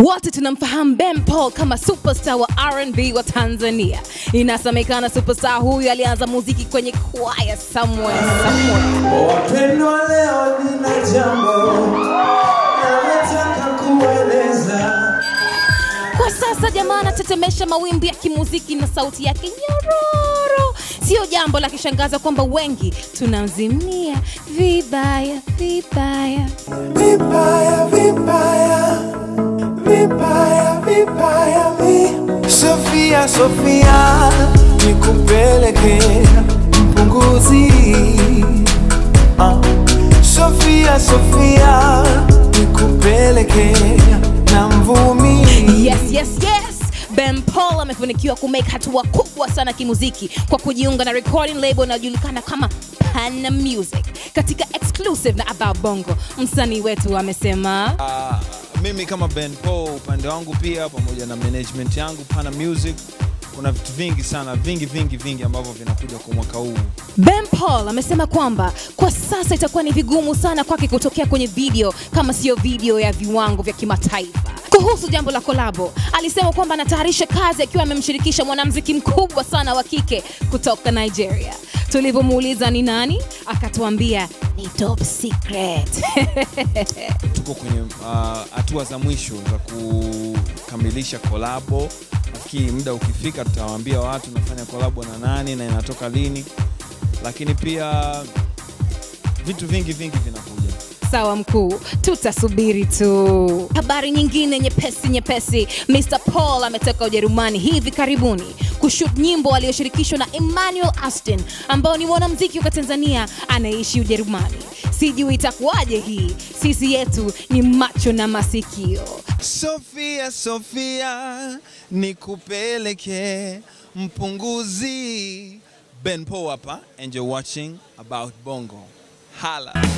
Wote tunamfahamu Ben Paul kama superstar wa R&B wa Tanzania. Inasemekana superstar huyu alianza muziki kwenye kwaya somewhere somewhere. Wapendwa, leo nina jambo nataka kueleza. Kwa sasa jamaa anatetemesha mawimbi ya kimuziki na sauti yake nyororo. Sio jambo la kishangaza kwamba wengi tunamzimia vibaya vibaya. Vibaya, vibaya, vibaya, vibaya mi Sofia, Sofia, nikupeleke mpunguzi Ah. Sofia, Sofia, nikupeleke na mvumi Yes, yes, yes. Ben Paul amefanikiwa kumake hatua kubwa sana kimuziki kwa kujiunga na recording label inayojulikana kama Pana Music katika exclusive na About Bongo. Msanii wetu amesema Ah, mimi kama Ben Paul upande wangu pia pamoja na management yangu Pana Music kuna vitu vingi sana vingi vingi vingi ambavyo vinakuja kwa mwaka huu. Ben Paul amesema kwamba kwa sasa itakuwa ni vigumu sana kwake kutokea kwenye video kama siyo video ya viwango vya kimataifa. Kuhusu jambo la kolabo, alisema kwamba anatayarisha kazi akiwa amemshirikisha mwanamuziki mkubwa sana wa kike kutoka Nigeria. Tulivyomuuliza ni nani, akatuambia ni top secret. Tuko kwenye ah, hatua za mwisho za kukamilisha kolabo. Nafikiri muda ukifika, tutawaambia watu nafanya kolabo na nani na inatoka lini, lakini pia vitu vingi vingi vinakuja. Sawa mkuu, tutasubiri tu. Habari nyingine nyepesi nyepesi, Mr Paul ametoka Ujerumani hivi karibuni kushoot nyimbo aliyoshirikishwa na Emmanuel Aston ambao ni mwanamuziki wa Tanzania anayeishi Ujerumani. Sijui itakuwaje hii, sisi yetu ni macho na masikio. Sofia, Sofia, nikupeleke mpunguzi. Ben Paul hapa and you're watching About Bongo. Hala.